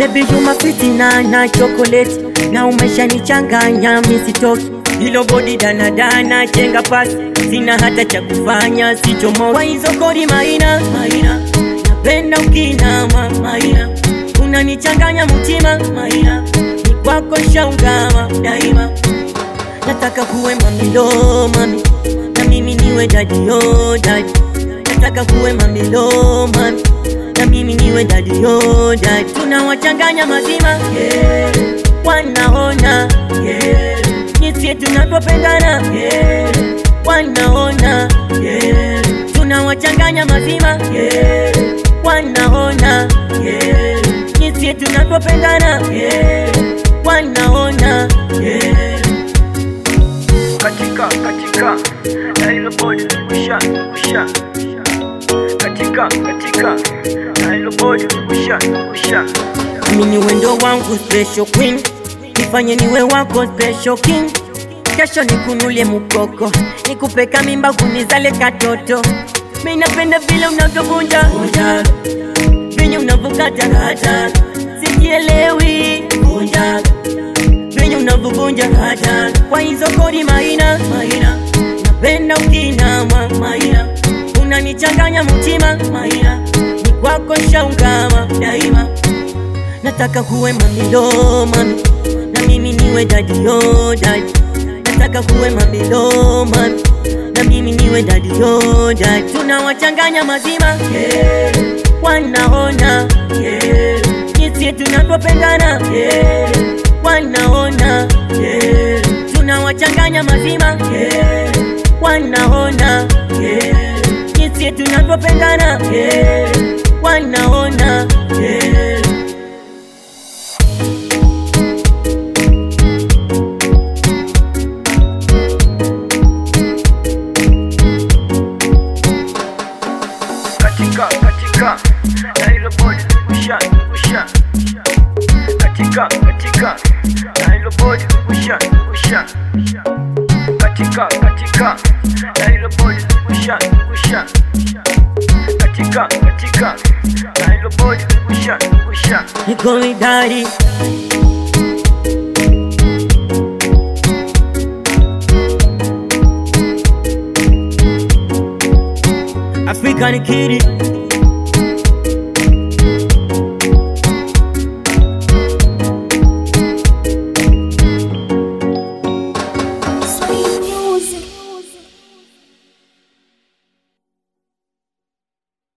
Baby you my fitina na chocolate na umeshanichanganya misitoki hilo bodi danadana chenga pasi sina hata cha kufanya sichomo kwa hizo kodi maina maina napenda ukinama maina unanichanganya mutima maina ni kwako shaungama daima nataka kuwe mamilo mami na mimi niwe dadio dadi nataka kuwe mamilo mami na mimi niwe dadio dadi tunawachanganya mazima yeah. wanaona yeah. jinsi tunavyopendana yeah. wanaona yeah. tunawachanganya mazima yeah. wanaona yeah. jinsi tunavyopendana yeah. wanaona yeah. katika katika na hilo bodi usha usha katika katika na hilo bodi usha usha mimi ni wendo wangu special queen nifanye niwe wako special king kesho nikunulie mukoko nikupeka mimba kunizale katoto mi napenda vile unavyovunja vunja, venye unavyokata kata sijielewi vunja venye unavyovunja kata kwa hizo kodi maina maina napenda ukinama maina unanichanganya mtima maina ni kwako shaungama daima nataka kuwe mamilo mami na mimi niwe dadio dadi nataka kuwe mamilo mami na mimi niwe dadio dadi tunawachanganya mazima yeah. wanaona yeah. jinsi tunavyopendana yeah. wanaona yeah. tunawachanganya mazima yeah. wanaona yeah. jinsi tunavyopendana yeah. wanaona yeah. katika katika na hilo bodi usha usha katika katika na hilo bodi usha usha katika katika na hilo bodi usha usha katika katika na hilo bodi usha usha Niko idari African kitty